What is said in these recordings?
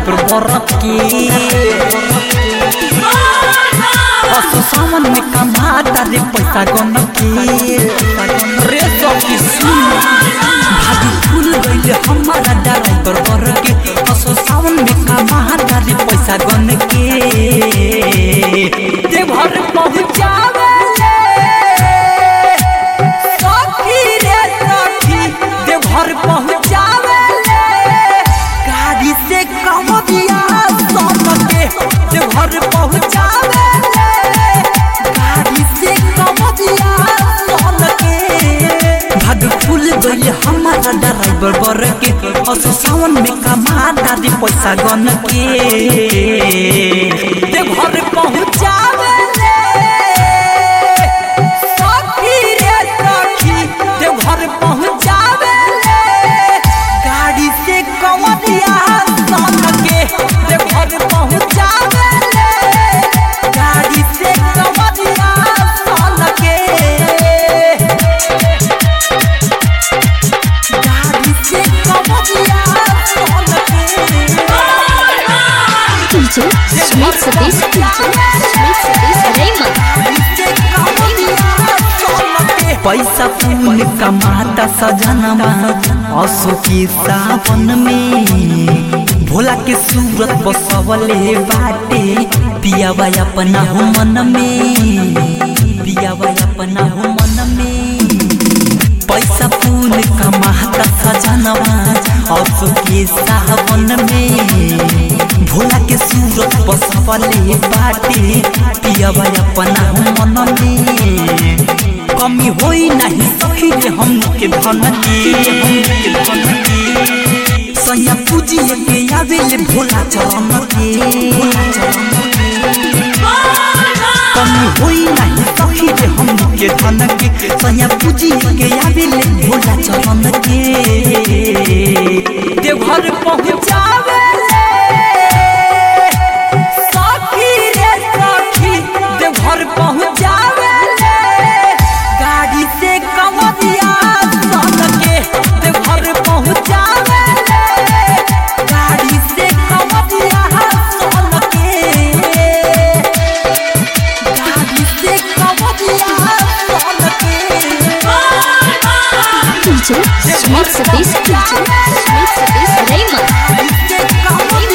driver बरक के असो सावन में कमाता रे पैसा गन के रे सखी सुन भागी फूल गइले हमारा ड्राइवर बरक के असो सावन में कमाता रे पैसा गन के देवघर पहुँचावे सखी रे सखी देवघर पहुँचावे गाड़ी से कम दिया सब के देवघर पहुँचावे गाड़ी से कम दिया सब के भाग फूल गइले हमारा ड्राइवर बर के असो सावन में कमा दादी पैसा गन के देवघर पहुँचावे सखी रे सखी देवघर पहुँचावे गाड़ी से कमरिया सन के देवघर पहुँचावे गाड़ी से कमरिया सन के गाड़ी से कमरिया सन के DJ Sweet Satish Sweet Satish Raymond पैसा पुन कमाता सजनवा असो के सावन में भोला के सूरत बसवले बाटे पियावा अपना हो मन में पियावा अपना हो मन में पैसा पुन कमाता सजनवा असो के सावन में भोला के सूरत बसवले बाटे पियावा अपना हो मन में कमी होई नहीं सखी रे हम के धन के हम के धन के सैया पूजी के आवेले भोला चरण के भोला चरण के कमी होई नहीं सखी रे हम के धन के सैया पूजी के आवेले भोला चरण के देवघर पहुँचावे सखी रे सखी देवघर पहुँचावे गाड़ी से कमरिया सन के देवघर पहुँचावे गाड़ी से कमरिया सन के गाड़ी से कमरिया सन के DJ Sweet Satish Sweet Satish Raymond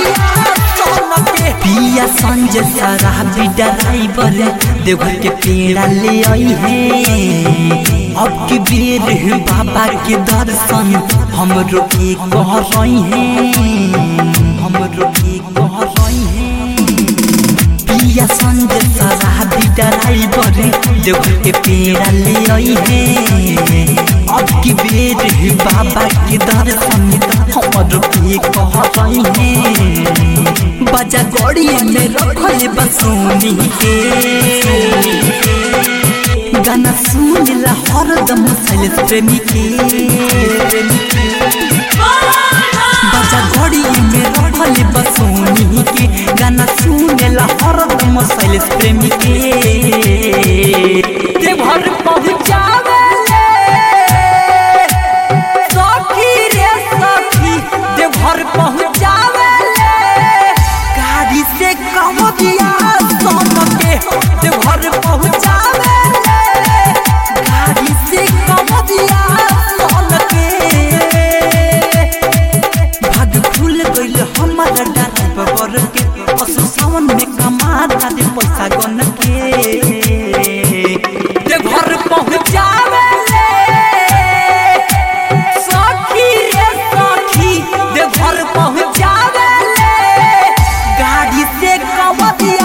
पिया संजय शराबी ड्राइवर देवघर के पेड़ा ले आई है अब की बेर है बाबा के दर्शन हम रोके कह रही हैं हम रोके कह रही हैं पिया संजय शराबी ड्राइवर देवघर के पेड़ा ले आई है अब की बेर है बाबा के दर्शन हम रोके कह रही हैं बजा गड़ी में रखल बसोनी के गाना सुन ला हरदम सैलेश प्रेमी के बजा गड़ी में रखल बसोनी के गाना सुन ला हरदम सैलेश प्रेमी के देवघर पहुँचावे सखी रे सखी देवघर पहुँचावे गाड़ी से कम दिया सन के देवघर पहुँचावे गाड़ी से कम दिया सन के भाग फूल गइल हमारा ड्राइवर के असो सावन में कमा दे पैसा गन के देवघर पहुँचावे सखी रे सखी देवघर पहुँचावे गाड़ी से कमतिया